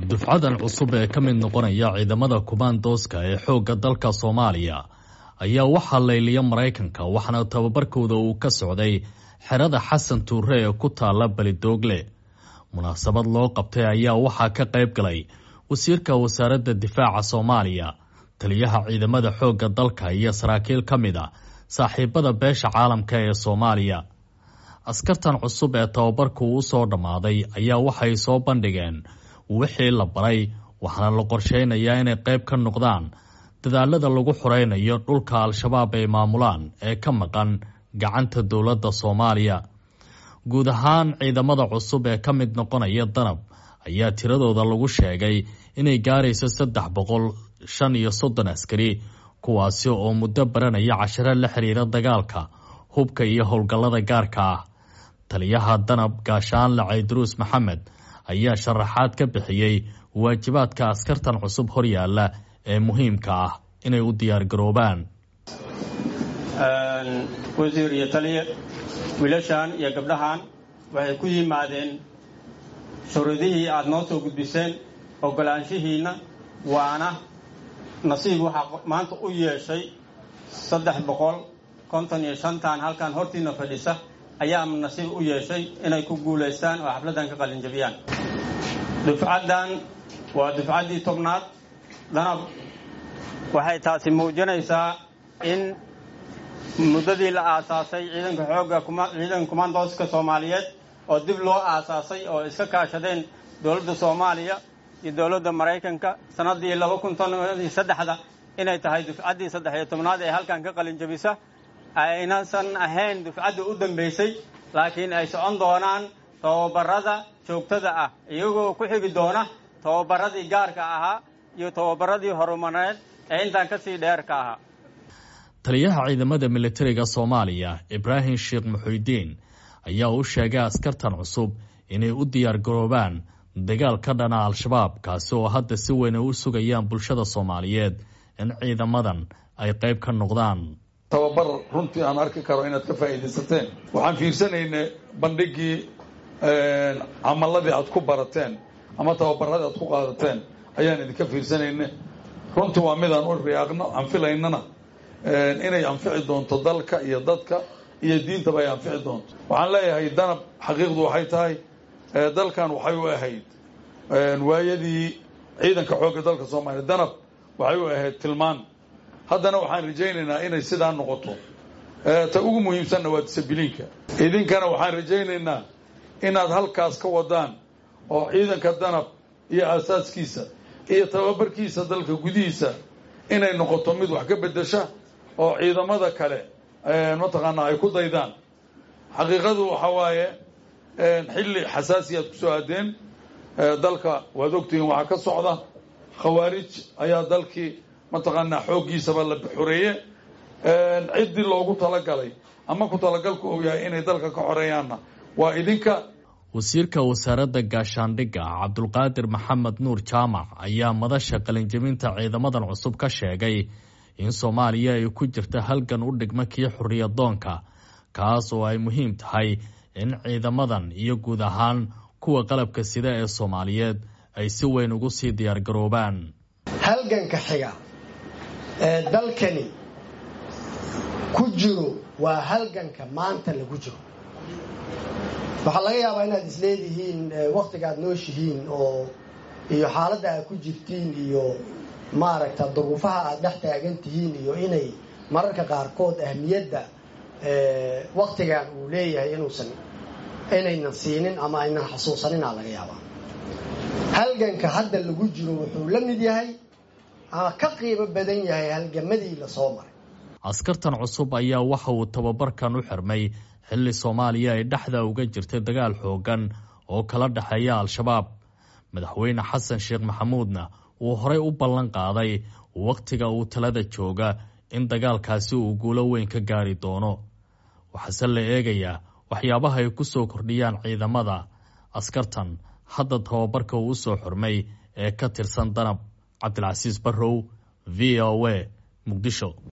dufcadan cusub ee ka mid noqonaya ciidamada kumaandooska ee xoogga dalka soomaaliya ayaa waxaa layliya maraykanka waxaana tababarkooda uu ka socday xerada xasan tuure ee ku taala belidoogle munaasabad loo qabtay ayaa waxaa ka qayb galay wasiirka wasaaradda difaaca soomaaliya taliyaha ciidamada xoogga dalka iyo saraakiil ka mid a saaxiibada beesha caalamka ee soomaaliya askartan cusub ee tababarku u soo dhammaaday ayaa waxay soo bandhigeen wixii la baray waxaana la qorsheynayaa inay qayb ka noqdaan dadaalada lagu xoreynayo dhulka al-shabaab ay maamulaan ee ka maqan gacanta dowladda soomaaliya guud ahaan ciidamada cusub ee ka mid noqonaya danab ayaa tiradooda lagu sheegay inay gaarayso saddex boqol shan iyo soddon askari kuwaasi oo muddo baranaya cashiro la xiriira dagaalka hubka iyo howlgallada gaarka ah taliyaha danab gaashaanle cayduruus maxamed ayaa sharaxaad ka bixiyey waajibaadka askartan cusub horyaalla ee muhiimka ah inay u diyaargaroobaan wasiir iyo taliye wiilashan iyo gabdhahan waxay ku yimaadeen shuruudihii aad noo soo gudbiseen ogolaanshihiinna waana nasiib waxaa maanta u yeeshay saddex boqol konton iyo shantan halkan hortiina fadhisa ayaa nasiib u yeeshay inay ku guulaystaan oo xafladdan ka qalinjabiyaan dufcaddan waa dufcaddii tobnaad danab waxay taasi muujinaysaa in muddadii la aasaasay ciidanka xoogga ciidanka kumaandooska soomaaliyeed oo dib loo aasaasay oo iska kaashadeen dowladda soomaaliya iyo dowladda maraykanka sannaddii laba kun toniyo saddexda inay tahay dufcaddii saddex iyo tobnaad ee halkan ka qalinjabisa aynasan ahayn dufcaddii u dambaysay laakiin ay socon doonaan tababarada joogtada ah iyagoo ku xigi doona tababaradii gaarka ahaa iyo tababaradii horumareed ee intaan kasii dheerka ahaa taliyaha ciidamada militariga soomaaliya ibraahim sheekh muxuudiin ayaa u sheegay askartan cusub inay u diyaargaroobaan dagaal ka dhana al-shabaab kaasi oo hadda si weyn ay u sugayaan bulshada soomaaliyeed in ciidamadan ay qayb ka noqdaan tababar runtii aan arki karo inaad ka faa'iidaysateen waxaan fiirsanaynay bandhigii camaladii aad ku barateen ama tababaradii aad ku qaadateen ayaan idinka fiirsanayna runtii waa midaan u riyaaqno aan filaynana inay anfici doonto dalka iyo dadka iyo diintaba ay anfici doonto waxaan leeyahay danab xaqiiqdu waxay tahay dalkan waxay u ahayd waayadii ciidanka xoogga dalka soomaaliya danab waxay u ahayd tilmaan haddana waxaan rajaynaynaa inay sidaa noqoto ta ugu muhiimsanna waa disabiliinka idinkana waxaan rajaynaynaa inaad halkaas ka wadaan oo ciidanka danab iyo aasaaskiisa iyo tababarkiisa dalka gudihiisa inay noqoto mid wax ka bedesha oo ciidamada kale mataqaanaa ay ku daydaan xaqiiqadu waxa waaye xilli xasaasi aad kusoo aadeen dalka waad ogtihiin waxaa ka socda khawaarij ayaa dalkii mataqaanaa xooggiisaba la xoreeye ciddii loogu talagalay ama ku talagalku uu yahay inay dalka ka xoreeyaanna waa idinka wasiirka wasaaradda gaashaandhigga cabdulqaadir maxamed nuur jaamac ayaa madasha qalinjabinta ciidamadan cusub ka sheegay in soomaaliya ay ku jirta halgan u dhigma kii xorriyadoonka kaas oo ay muhiim tahay in ciidamadan iyo guud ahaan kuwa qalabka sida ee soomaaliyeed ay si weyn ugu sii diyaargaroobaan halganka xiga ee dalkani ku jiro waa halganka maanta lagu jiro waxaa laga yaabaa inaad isleedihiin wakhtiga aad nooshihiin oo iyo xaaladda aad ku jirtiin iyo maaragta duruufaha aad dhex taagan tihiin iyo inay mararka qaarkood ahmiyadda wakhtigan uu leeyahay inuusan inaynan siinin ama aynan xasuusaninaa laga yaabaa halganka hadda lagu jiro wuxuu la mid yahay ama ka qiimo badan yahay halgamadii lasoo maray askartan cusub ayaa waxa uu tababarkan u xirmay xilli soomaaliya ay dhexda uga jirtay dagaal xooggan oo kala dhexeeya al-shabaab madaxweyne xasan sheekh maxamuudna uu horey u ballan qaaday wakhtiga uu talada jooga in dagaalkaasi uu guulo weyn ka gaari doono waxaase la eegayaa waxyaabaha ay ku soo kordhiyaan ciidamada askartan hadda tababarka uu u soo xurmay ee ka tirsan danab cabdilcasiis barrow v o a muqdisho